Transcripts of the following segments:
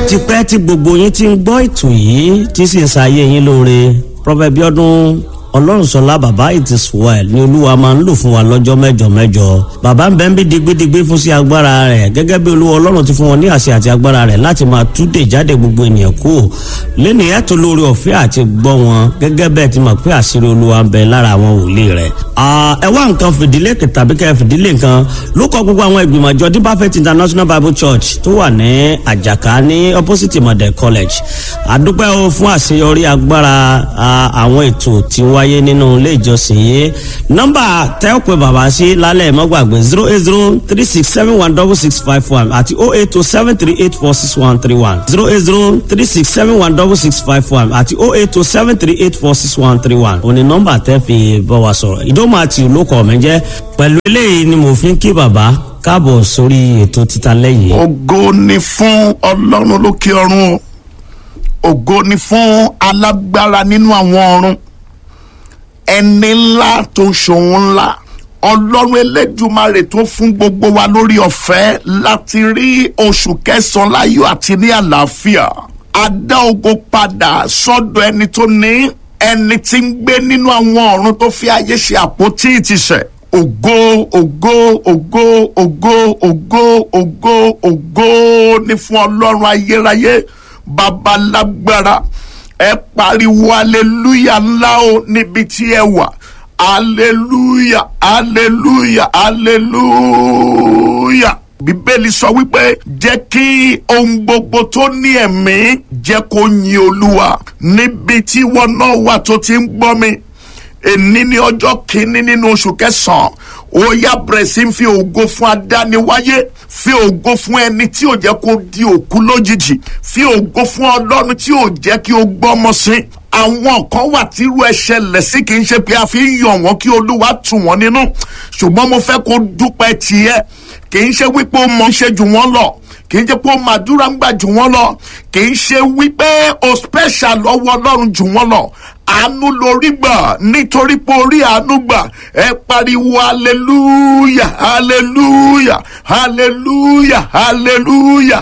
ti pẹ́ tí gbogbo yín ti ń gbọ́ ètò yìí tí sì ń ṣayé yín lóore Prophet Bíọ́dún ọlọ́runṣọlá bàbá it is well ni olúwa máa ń lò fún wa lọ́jọ́ mẹ́jọ mẹ́jọ bàbá ń bẹ́ ń bí digbidigbi fún sí agbára rẹ̀ gẹ́gẹ́ bí olúwa ọlọ́run ti fún wọn ní àṣẹ àti agbára rẹ̀ láti máa túdè jáde gbogbo ènìyàn kú lẹ́nu ẹ̀tọ́ lórí ọ̀fẹ́ àti gbọ́ wọn gẹ́gẹ́ bẹ́ẹ̀ ti mọ̀ pé àṣírí olúwa ń bẹ lára àwọn wòlíì rẹ̀. ẹ wá nǹkan fìdílé tàbí kẹ́ fìdílé nǹkan ló kọ gbogbo àwọn ìgbìmọ̀ àjọ Deeper Faith International Bible Church tó wà ní àjàká ní opposite model college àdúpẹ́ o fún àṣeyọrí agbára àwọn ètò tí wáyé wáyé nínú ilé ìjọsìn yìí nọ́mbà tẹ́ ò pé bàbá sí lálẹ́ mọ́ gbàgbé zero eight zero three six seven one double six five one àti oh eight two seven three eight four six one three one zero eight zero three six seven one double six five one àti oh eight two seven three eight four six one three one òní nọ́mbà tẹ́ fi bá wa sọ̀rọ̀ ìdómọ̀ àti olókọ̀ mi jẹ́ pẹ̀lú eléyìí ni mo fi ń kí bàbá káàbọ̀ sórí ètò títa lẹ́yìn. ògo ni fún ọlọ́run lókè ọ̀run ògo ni fún alágbára nínú àwọn ọ̀run ẹni ńlá tó ń ṣòun ńlá ọlọ́run elédùmarè tó fún gbogbo wa lórí ọ̀fẹ́ láti rí oṣù kẹsàn-án láyọ̀ àti ní àlàáfíà a dá ògo padà sọ́dọ̀ ẹni tó ní ẹni tí ń gbé nínú àwọn ọ̀run tó fi ayé ṣe àpótí ìtìsẹ̀ ògo ògo ògo ògo ògo ògo ògo ní fún ọlọ́run ayérayé babalágbára ẹ pariwo aleluya ńlá o níbi tí ẹ wà aleluya aleluya aleluya bíbélì sọ wípé jẹ́ kí ohun gbogbo tó ní ẹ̀mí jẹ́ kó yin olúwa níbi tí wọn náà wà tó ti ń gbọ́ mi èní ní ọjọ́ kìíní nínú oṣù kẹsàn-án ó yá bẹ̀rẹ̀ sí fi ògo fún adániwáyé fi ògo fún ẹni tí ò jẹ́ kó di òkú lójijì fi ògo fún ọlọ́run tí ò jẹ́ kí ó gbọ́mọ sí àwọn kan wà tí irú ẹ ṣẹlẹ̀ sí kì í ṣe pé a fi ń yàn wọ́n kí olúwa tù wọ́n nínú ṣùgbọ́n mo fẹ́ kó dúpẹ́ tiẹ̀ kì í ṣe wípé ó mọ̀ ṣe jù wọ́n lọ kì í ṣe pé ó màdúrà ń gbà jù wọ́n lọ kì í ṣe wípé ó special lọ́wọ́ ọlọ́run jù wọ́n lọ àánú lórí gbà nítorí pé orí àánú gbà ẹ pariwo hallelujah hallelujah hallelujah hallelujah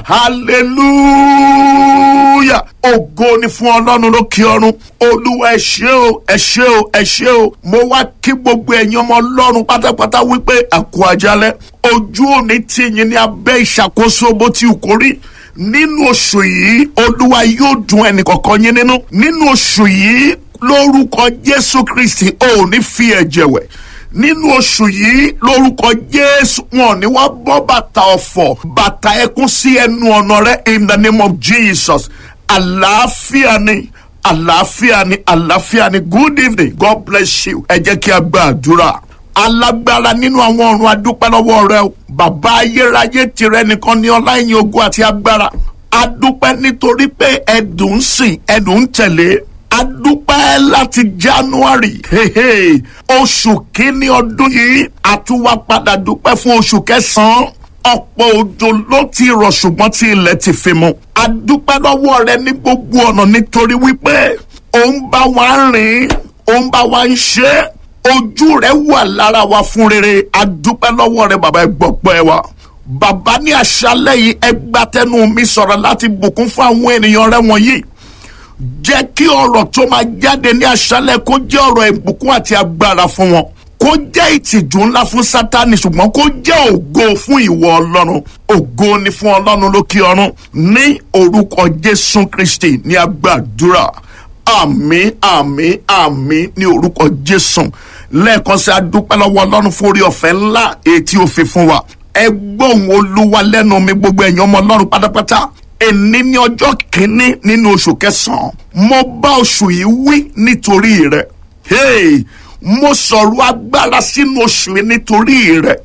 hallelujah ògo ni fún ọlọ́run lókè ọ̀run olúwa ẹ ṣé o ẹ ṣé o ẹ ṣé o mo wá kí gbogbo ẹ̀yin ọmọ ọlọ́run pátápátá wípé àkó àjálẹ̀ ojú òní tìyín ní abẹ́ ìṣàkóso bó ti kò rí nínú oṣù yìí olúwa yóò dùn ẹnì kọ̀ọ̀kan yín nínú nínú oṣù yìí lórúkọ jésù kristi ò ní fi ẹ̀jẹ̀ wẹ̀ nínú oṣù yìí lórúkọ jésù wọn ní wá bọ́ bàtà ọ̀fọ̀ bàtà ẹkún sí ẹnu ọ̀nà rẹ in the name of jesus àlàáfíà ni àlàáfíà ni àlàáfíà ni good evening god bless you ẹ jẹ́ kí a gba àdúrà alágbára nínú àwọn ọ̀run adúpẹ́ lọ́wọ́ rẹ o bàbá ayérayé tirẹ̀ nìkan ní ọlá ìyìn ògo àti agbára adúpẹ́ nítorí pé ẹ̀dùn ń sìn ẹ̀dùn ń tẹ̀lé adúpẹ́ láti january hehe oṣù kínní ọdún yìí àtúwá padà dúpẹ́ fún oṣù kẹsàn-án ọ̀pọ̀ òjò ló ti rọ̀ ṣùgbọ́n tí ilẹ̀ ti fi mu adúpẹ́ lọ́wọ́ rẹ ní gbogbo ọ̀nà nítorí wípé òun bá wa rìn òun bá wa ń ṣe ojú rẹ wà lára wa fún rere adúpẹ́ lọ́wọ́ rẹ bàbá ẹ gbọ́pẹ́ wa bàbá ní àṣálẹ́ yìí ẹ gbàtẹ́nu mi sọ̀rọ̀ láti bùkún fún àwọn ènìyàn rẹ wọ̀nyí jẹ́ kí ọ̀rọ̀ tó máa jáde ní àṣálẹ̀ kó jẹ́ ọ̀rọ̀ ìbùkún àti agbára fún wọn kó jẹ́ ìtìjú ńlá fún sátani ṣùgbọ́n kó jẹ́ ògo fún ìwọ ọlọ́run ògo ni fún ọlọ́run lókè ọ̀run ní orúkọ jésù kristi ní agbàdúrà àmín àmín àmín ní orúkọ jésù lẹ́ẹ̀kan sí adúpẹ́ lọ́wọ́ ọlọ́run fún orí ọ̀fẹ́ ńlá èyí tí ó fi fún wa ẹ gbóhùn olúwa lẹ́nu mi gbogbo ẹ̀yin ọmọ ọlọ́run pátápátá èní ní ọjọ́ kìíní nínú oṣù kẹsàn-án mo bá oṣù yìí wí nítorí rẹ̀ hey, mo sọ̀rọ̀ agbára sínú oṣù yìí nítorí rẹ̀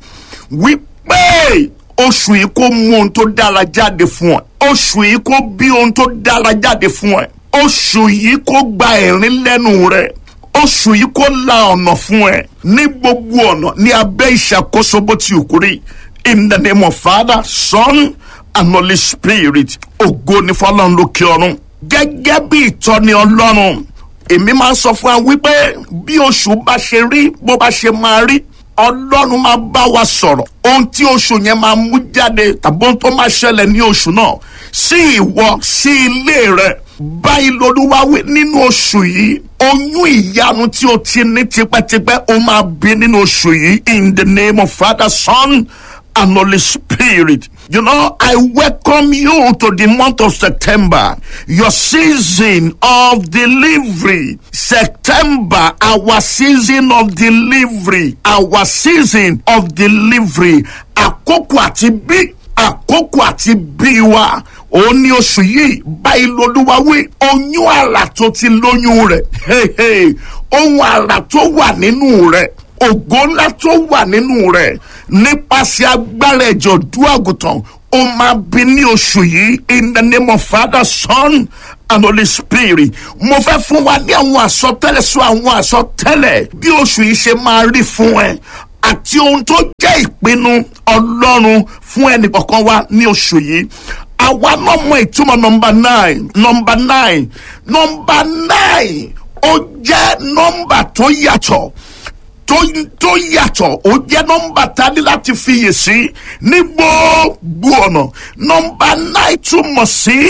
wípé oṣù yìí kó mú ohun tó dára jáde fún ẹ oṣù yìí kó bí ohun tó dára jáde fún ẹ oṣù yìí kó gba ẹ̀rín lẹ́nu rẹ̀ oṣù yìí kó la ọ̀nà fún ẹ ní gbogbo ọ̀nà ní abẹ́ ìṣàkóso bó ti kú rí in the name of father son and holy spirit ògo ni fọlọ́run lókè ọ̀run gẹ́gẹ́ bí ìtọ́ni ọlọ́run èmi máa ń sọ fún wa wípé bí oṣù bá ṣe rí bó bá ṣe máa rí ọlọ́run máa bá wa sọ̀rọ̀ ohun tí oṣù yẹn máa mú jáde tàbí ohun tó máa ṣẹlẹ̀ ní oṣù náà sí ìwọ sí ilé rẹ báyìí lolúwa wí nínú oṣù yìí oyún ìyanu tí o ti ní tipẹ́tipẹ́ o máa bí nínú oṣù yìí in the name of father son and holy spirit. You know, I welcome you to the month of September, your season of delivery. September, our season of delivery, our season of delivery. Àkókò àti bí àkókò àti bí wa ó ní oṣù yìí báyìí lolúwa wí oyún àrà tó ti lóyún rẹ̀ ohun àrà tó wà nínú rẹ̀ ògo ńlá tó wà nínú rẹ̀ nípasẹ̀ agbára ẹ̀jọ̀ dú àgùntàn ó máa bí ní oṣù yìí in the name of father son and holy spirit mo fẹ́ fún wa ní àwọn àsọtẹ́lẹ̀ sọ àwọn àsọtẹ́lẹ̀ bí oṣù yìí ṣe máa rí fún ẹ àti ohun tó jẹ́ ìpinnu ọlọ́run fún ẹnìkọ̀ọ̀kan wa ní oṣù yìí àwa náà mọ ìtumọ̀ nọmba nine nọmba nine nọmba nine ó jẹ́ nọmba tó yàtọ̀ tó tó yàtọ̀ ó jẹ́ nọmba tá a ní láti fiyè sí ní gbogbo ọ̀nà nọmba nine túmọ̀ sí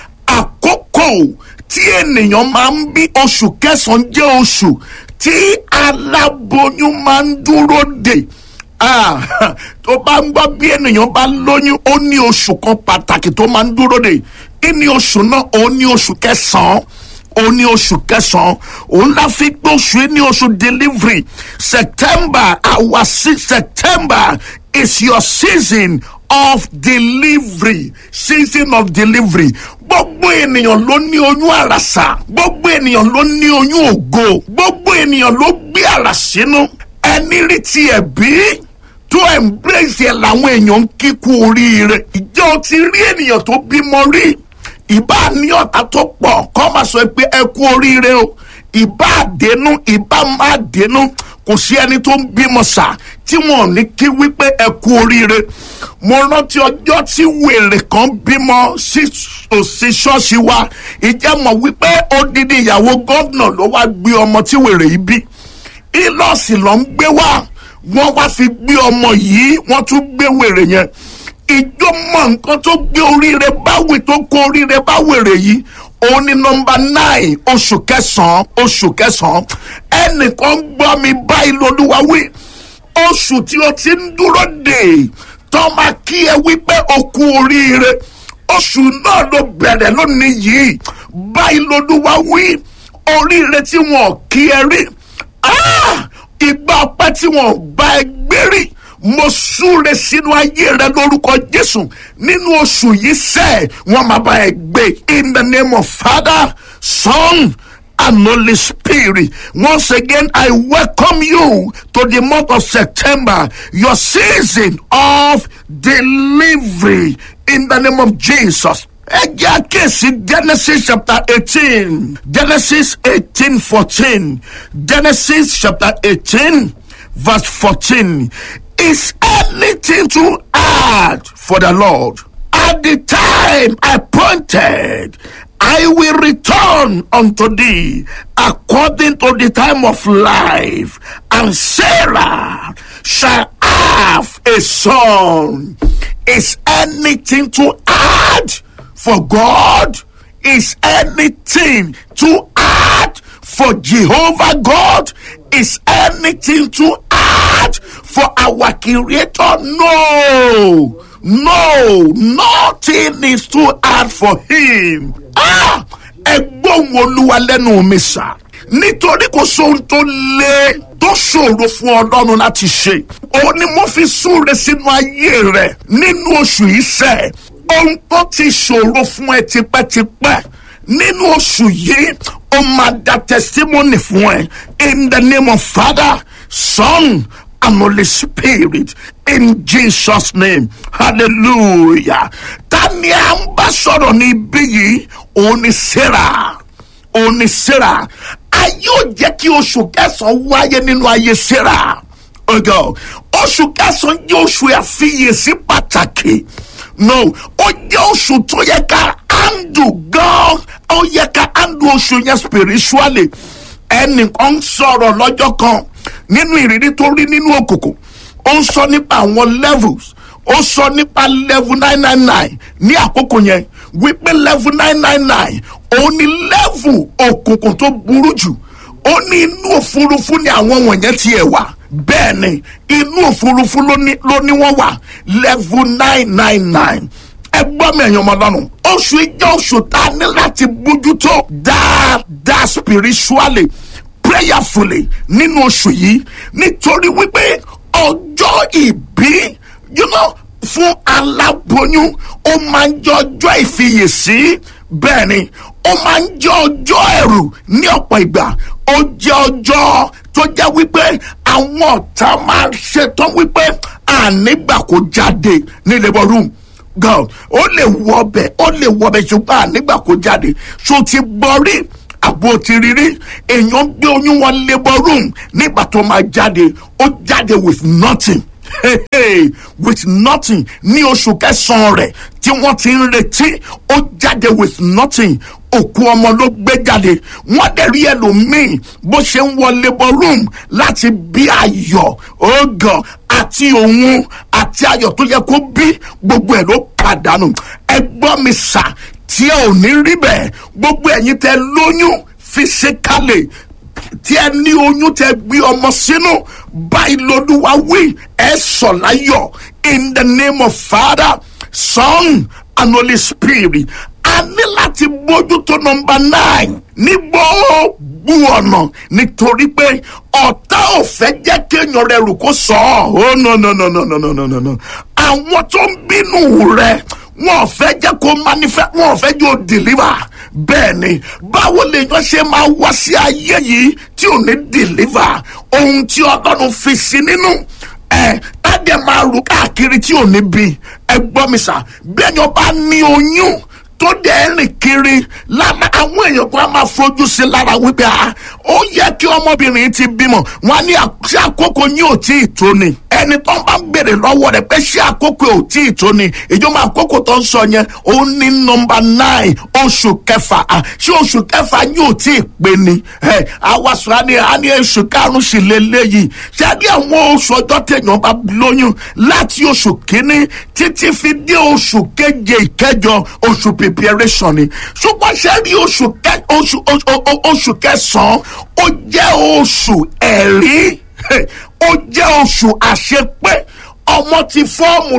àkókò tí ènìyàn máa ń bí oṣù kẹsàn-án jẹ́ oṣù tí aláboyún máa ń dúró dè ah tó bá ń gbọ́ bí ènìyàn bá lóyún ó ní oṣù kan pàtàkì tó máa ń dúró dè kí ni oṣù náà ó ní oṣù kẹsàn-án ó ní oṣù kẹsàn-án òun la fi gbé oṣù yìí ní oṣù delivery september our si september is your season of delivery season of delivery gbogbo ènìyàn ló ní oyún àràsà gbogbo ènìyàn ló ní oyún ògo gbogbo ènìyàn ló gbé àrà sínú ẹni rí tiẹ̀ bí tó embrace ẹ̀ làwọn èèyàn ń kíkú oríire ìjọ ti rí ènìyàn tó bímọ rí ìbá ní ọ̀tá tó pọ̀ kọ́ máa sọ pé ẹ kú oríire o ìbá àdénú ìbá má dénú kò sí ẹni tó ń bímọ sà tí wọn ò ní kí wípé ẹ kú oríire mo rántí ọjọ́ tí wèrè kan bímọ sí òsì ṣọ́ọ̀ṣì wa ìjẹ́ mọ̀ wípé odidi ìyàwó gómìnà ló wá gbé ọmọ tí wèrè yìí bí ìlọ́ọ̀sì ló ń gbé wá wọ́n wá fi gbé ọmọ yìí wọ́n tún gbé wèrè yẹn ìjọ mọ nǹkan tó gbé oríire báwì tó kó oríire báwèrè yìí òun ni nọmba nine oṣù kẹsàn-án oṣù kẹsàn-án ẹnìkan gbọ́ mi báyìí lolúwa wí oṣù tí o ti ń dúró dè tó máa kí ẹ wípé o kú oríire oṣù náà ló bẹ̀rẹ̀ lónìí yìí báyìí lolúwa wí oríire tí wọn kí ẹ rí ìgbà ọpẹ́ tí wọn bá ẹ gbé rí mo súre sínú ayé rẹ lórúkọ jésù nínú oṣù yìí sẹ wọn máa bá ẹ gbé in the name of father son and holy spirit once again i welcome you to the month of september your season of delivery in the name of jesus ẹ jẹ́ àkíyèsí genesis chapter eighteen genesis eighteen fourteen genesis chapter eighteen verse fourteen is anything too hard for the Lord? At the time appointed, I will return unto thee according to the time of life, and Sarah shall have a son. Is anything too hard for God? Is anything too hard for Jehovah God? Is anything too hard for our creator? No, no, nothing is too hard for him. Ah, ẹgbọ́n olúwa lẹ́nu mi sà. Nítorí kò sóhun tó lé tó ṣòro fún ọlọ́run láti ṣe. Òun ni mo fi súre sínú ayé rẹ̀ nínú oṣù yìí sẹ̀. Ohun tó ti ṣòro fún ẹ tipẹ́tipẹ́ nínú oṣù yìí ó máa da testimony fún ẹ in the name of father son and holy spirit in jesus name hallelujah tani à ń bá sọ̀rọ̀ ní ibi yìí òun ni sarah òun ni sarah ayé ò jẹ́ kí oṣù kẹsàn-án wáyé nínú ayé sarah ọgọ oṣù kẹsàn-án jẹ́ oṣù àfiyèsí pàtàkì no ó jẹ́ oṣù tó yẹ ká handle gan ó yẹ ká handle oṣù yẹn spiritually ẹnìkan ń sọ̀rọ̀ lọ́jọ́ kan nínú ìrírí tó rí nínú òkùnkùn ó ń sọ nípa àwọn levels ó sọ nípa level nine nine nine ní àkókò yẹn wípé level nine nine nine òun ni level òkùnkùn tó burú jù ó ní inú òfurufú ni àwọn wọ̀nyẹn tiẹ̀ wà bẹ́ẹ̀ ni inú òfurufú ló ní ló ní wọ́n wà level nine nine nine ẹ gbọ́ mi ẹ̀yàn ọmọlọ́run oṣù ìjọ oṣù tá a ní láti bójútó dáadáa spiritually prayerfully nínú oṣù yìí nítorí wípé ọjọ́ ìbí you know, fún aláboyún ó máa ń jẹ́ ọjọ́ ìfiyèsí bẹ́ẹ̀ ni ó máa ń jẹ́ ọjọ́ ẹ̀rù ní ọ̀pọ̀ ìgbà ó jẹ́ ọjọ́ tó jẹ́ wípé àwọn ọ̀tá máa ń ṣetán wípé ànígbà kó jáde ní labour room god ó lè wọ ọbẹ̀ ó lè wọ ọbẹ̀ ṣùgbọ́n ànígbà kó jáde ṣó ti gbọ́ rí àbò ti rírí èèyàn gbé oyún wọn labour room nígbà tó máa jáde ó jáde with nothing hey, hey, with nothing ní oṣù kẹsàn-án rẹ̀ tí wọ́n ti ń retí ó jáde with nothing òkú ọmọ ló gbé jáde wọ́n dẹ̀ rí ẹlòmíì bó ṣe ń wọ labour room láti bí ayọ̀ ògàn àti òun àti ayọ̀ tó yẹ kó bí gbogbo ẹ̀ ló pàdánù ẹ gbọ́ mi sà tí ẹ ò ní rí bẹ́ẹ̀ gbogbo ẹ̀yin tẹ lóyún physically tí ẹ ní oyún tẹ gbé ọmọ sínú báyìí lolúwa wí ẹ sọ láyọ̀ in the name of father son and holy spirit a ní láti bójútó nọmba nine ní gbogbo ọ̀nà nítorí pé ọ̀tá ò fẹ́ jẹ́ kéèyàn rẹ̀ rù kó sọ ọ́ oh no no no no no no no no no àwọn tó ń bínú rẹ̀ wọn ò fẹ́ jẹ́ kó manifest wọn ò fẹ́ jẹ́ ó deliver bẹ́ẹ̀ ni báwo lèèyàn ṣe máa wá sí ayé yìí tí ò ní deliver ohun tí ọlọ́run fi sí nínú ẹ̀ tádẹ̀ máa rù káàkiri tí ò ní bí ẹ gbọ́ mi sà bẹ́ẹ̀ ni ọba ní oyún tó dẹ̀ rìn kiri lára àwọn èèyàn kan á máa fojú sí lára wípé a ó yẹ kí ọmọbìnrin ti bímọ wọn á ní ṣé àkókò yín ò tí ì tó ni ẹni tó ń bá ń béèrè lọ́wọ́ rẹ̀ pé ṣé àkókò ò tí ì tó ni ìjọba àkókò tó ń sọ yẹn ó ní nọmba nine oṣù kẹfà à ṣé oṣù kẹfà yín ò tí ì pé ni ẹ àwa sọ á ní á ní oṣù karùn-ún sì lélẹ́yìí ṣé á ní àwọn oṣù ọjọ́ téèyàn bá lóyún láti oṣù kínní títí fi dé oṣù keje ìkẹjọ oṣù preparation ni ṣùgbọ́n ṣe rí oṣù kẹ oṣù oṣù kẹsàn-án ó jẹ́ oṣù ẹ̀rí ó jẹ́ oṣù àṣepé ọmọ ti fọ́ọ̀mù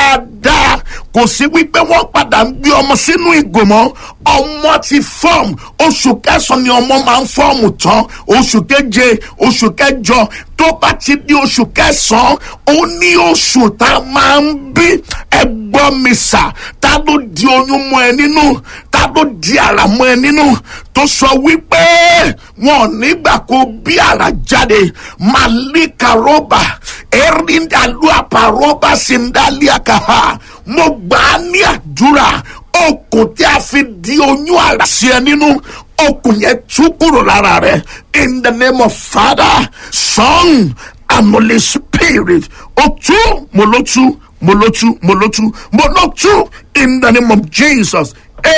dáadáa kò sí wípé wọ́n padà ń gbé ọmọ sínú ìgò mọ́ ọmọ ti fọ́ọ̀mù oṣù kẹsàn-án ni ọmọ máa ń fọ́ọ̀mù tán oṣù keje oṣù kẹjọ tó bá ti di oṣù kẹsàn-án ó ní oṣù tá a máa ń bí ẹgbọ́n mi sà tá ló di oyún mọ́ ẹ nínú tá ló di àrà mọ́ ẹ nínú tó sọ wípé wọn ò nígbà kó bí àrà jáde màlíkà rọ́bà erindalu àpàrọ́bà sindaliakaha mo gbà á ní àdúrà okùn tí a fi di oyún àrà sí ẹ nínú okùn yẹn tú kúrò lára rẹ in the name of father son and holy spirit o tú mo ló tú mo ló tú mo ló tú mo ló tú in the name of jesus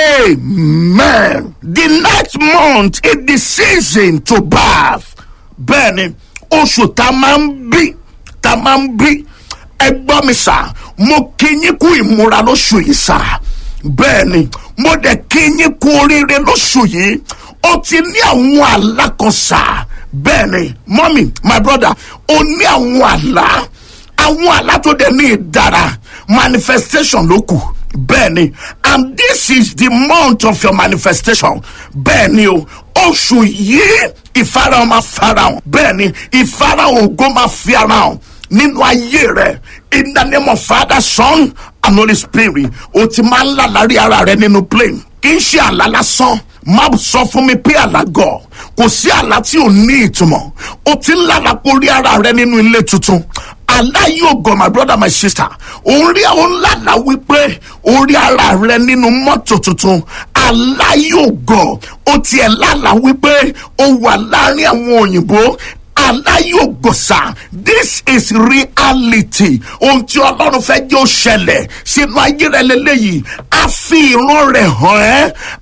amen the next month is the season to birth bẹ́ẹ̀ni oṣù tá a máa ń bí tá a máa ń bí ẹ gbọ́ mi sà mo kí yín kú ìmúra lóṣù yìí sà bẹ́ẹ̀ ni mo dẹ̀ kí yín kú oríire lóṣù yìí ó ti ní àwọn àlá kan sà bẹ́ẹ̀ ni mọ́mì my brother ó ní àwọn àlá àwọn àlá tó dẹ̀ ní ìdára manifestation ló kù bẹ́ẹ̀ ni and this is the month of your manifestation bẹ́ẹ̀ ni o oṣù yìí ìfarahàn máa farahàn bẹ́ẹ̀ ni ìfarahàn ògo máa fi ara hàn nínú ayé rẹ in the name of father son and holy spirit o ti máa ń lálàrí ara rẹ nínú plane kì í ṣe àlá lásán má sọ fún mi pé àlá gọ̀ kò sí àlá tí ò ní ìtumọ̀ o ti ń lálàá orí ara rẹ nínú ilé tuntun àlá yóò gọ̀ my brother my sister òun rí àwọn lálàá wípé orí ara rẹ nínú mọ́tò tuntun àlá yóò gọ̀ o tiẹ̀ lálàá wípé o wà láàrin àwọn òyìnbó aláyògòsà this is reality ohun tí ọlọ́run fẹ́ jẹ́ ó ṣẹlẹ̀ sínú ayé rẹ lélẹ́yìí a fi ìran rẹ̀ hàn ẹ́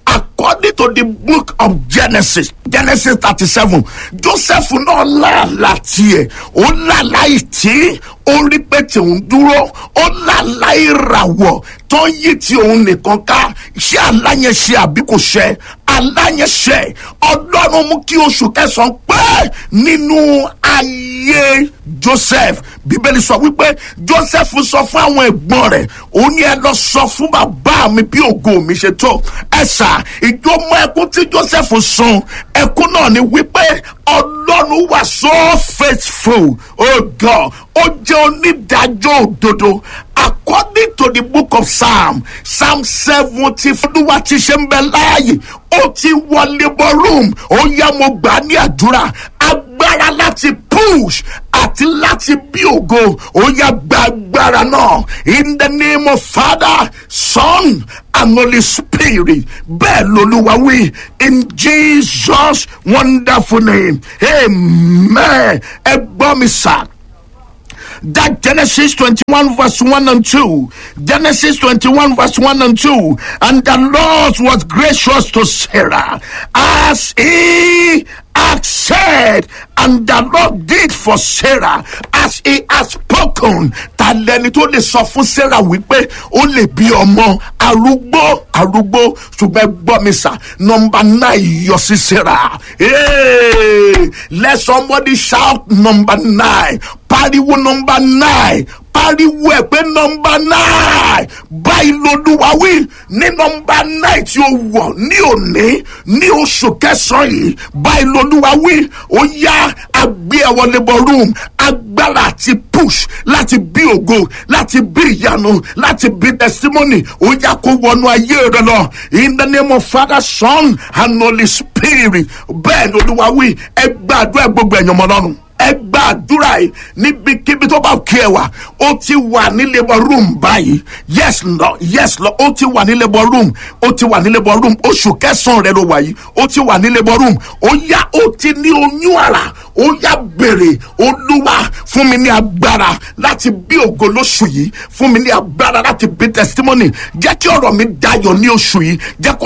according to the book of genesis genesis thirty seven joseph náà láàlá tiẹ̀ ó láàlá ìtì ó rí pé tòun dúró ó láàlá ìràwọ̀ tó ń yí ti òun nìkan ká ṣé aláyẹn ṣe àbí kò ṣe aláyẹn ṣe ọlọ́run mú kí oṣù kẹsàn-án pé nínú ayé joseph bíbélì sọ wípé joseph sọ fún àwọn ẹ̀gbọ́n rẹ̀ ó ní ẹ lọ sọ fún bàbá mi bí ògo mi ṣe tó ẹ̀sà ìjọmọ ẹkún tí joseph sun ẹkún náà ni wípé ọlọ́run wà so faithful oh god ó jẹ́ onídàájọ́ òdodo according to the book of psalm psalm seventy fúdúwà ti ṣe ń bẹ láàyè ó ti wọ labour room ó yá mo gbà á ní àdúrà agbára láti push àti láti bí ògo ó yá gba agbára náà in the name of father son and holy spirit bẹ́ẹ̀ lolúwa wí in jesus wonderful name amen ẹ gbọ́ mi sáà that Genesis 21 verse 1 and 2. Genesis 21 verse 1 and 2. And the Lord was gracious to Sarah as he had said, and the Lord did for Sarah as he had spoken. Ta lẹni tó lè sọ fún Sarah wípé ó lè bí ọmọ arúgbó arúgbó ṣùgbọ́n gbọ́ mi sà nọmba nine yọ sí Sarah. Hey, let somebody shout number nine pariwo nọmba nine pariwo ẹ pé nọmba nine báyìí lolúwa wí ní nọmba nine tí ó wọ̀ ní òní ní oṣù kẹsàn-án yìí báyìí lolúwa wí ó yá agbé ẹwọ labour room agbára àti push láti bí ògo láti bí ìyanu láti bí testimony ó yá kó wọnú ayé rẹ lọ in the name of father son and holy spirit bẹ́ẹ̀ lolúwa wí ẹ gbàdúrà gbogbo ẹ̀yàn mọ́ lọ́rùn ẹ gba àdúrà yìí níbikíbi tó bá kí ẹ wà ó ti wà ní labour room báyìí yes lọ yes lọ ó ti wà ní labour room ó ti wà ní labour room oṣù kẹsàn-án rẹ ló wà yìí ó ti wà ní labour room ó yá ó ti ní oyún àrà ó yá bèrè olúwa fún mi ní agbára láti bí ògo lóṣù yìí fún mi ní agbára láti bí testimony jẹ́ kí ọ̀rọ̀ mi dayọ̀ ní oṣù yìí jẹ́ kó